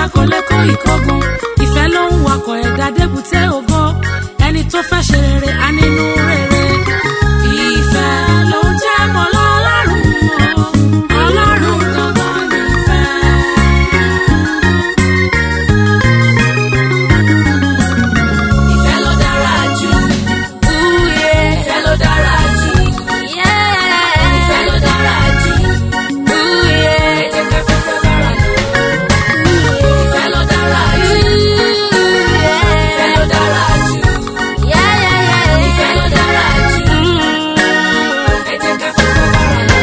kò lè kó ìkógun ìfẹ́ ló ń wakọ̀ ẹ̀dá débùté ògo ẹni tó fẹ́ ṣe rere á nínú rere ìfẹ́ ló ń jẹ́ mọ́ lọ́lọ́run o ọlọ́run gangan nífẹ̀ẹ́. Ìfẹ́ ló dára jù. Ooh, Ìfẹ́ ló dára jù. yeah. Ìfẹ́ ló dára jù. Ooh, yeah. Ẹ jẹ́ ká fífẹ́ bára lò. Ìfẹ́ ló dára jù. Ìfẹ́ ló dára jù. Ìfẹ́ ló dára jù. Ẹ jẹ́ ká fífẹ́ bára lò.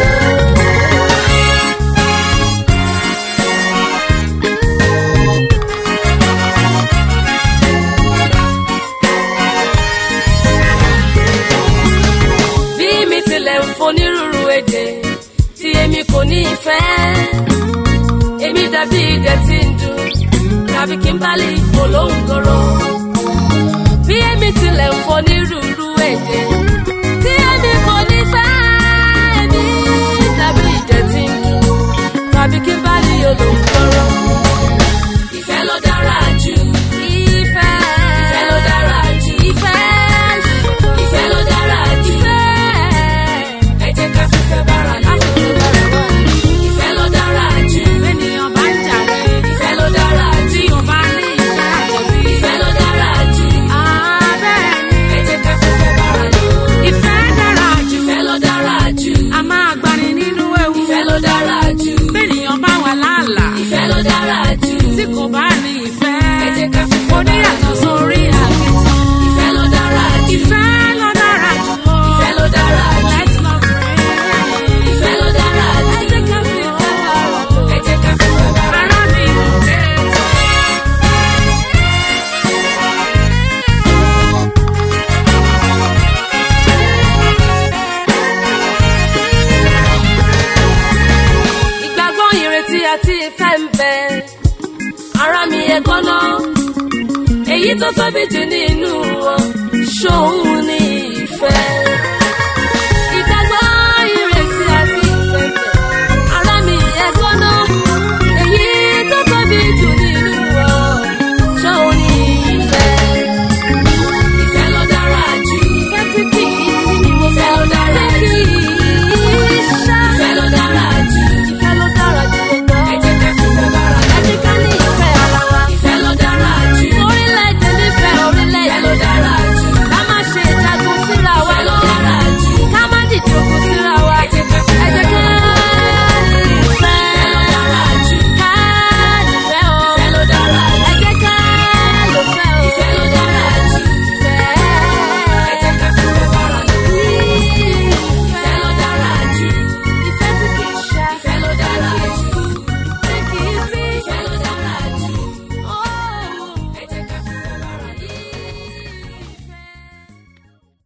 bí mi tilẹ̀ ń fonírúurú èdè tí èmi kò ní ìfẹ́ èmi dàbí idẹ tí ń dùn tàbí kí n bá lè fò lóhùn gòrò bí èmi tilẹ̀ ń fonírúurú èdè tí èmi kò ní ìfẹ́ èmi dàbí idẹ tí ń dùn tàbí kí n bá lè olóhùn gòrò. Ìfẹ́ ló dára jù. ìfẹ́ Ìfẹ́ ló dára jù. ìfẹ́ Ìfẹ́ ló dára jù. ìfẹ́. Ẹ jẹ́ ká fífẹ́ bára lò. Ìfẹ́ ló dára jù. Ènìyàn bá ń jàre, Ìfẹ́ ló dára jù. tí o bá ní ìfẹ́ àjọbí. Ìfẹ́ ló dára jù. Abẹ́ẹ̀ni, Ẹ jẹ́ ká fífẹ́ bára lò. ìfẹ́ dára jù. Ìfẹ́ ló dára jù. A máa gbani nínú ewu. Ìfẹ́ ló dára jù. Bẹ́ẹ̀nìyàn bá wà láàlá. Ìfẹ́ ló dára jù. Tí kò bá ní ìfẹ́. Ẹ jẹ́ ká fífẹ́ bára lò. Oníyàtọ̀ sórí àkìtàn. Ìfẹ́ ló dára jù. Ìfẹ́ ló dára jù lọ. Ìfẹ́ ló dára jù. Let's love pray. Ìfẹ́ ló dára jù. Ẹ jẹ́ ká fi ìfẹ́ bára lò. Ẹ jẹ́ ká fífẹ́ bára lò. Ará mi ò dé tán. ìgbàgbọ́ ìrètí àti ìfẹ́ ń bẹ ara mi ẹ gbọ́ná èyí tó tóbi jù nínú wọn ṣóun ní ìfẹ́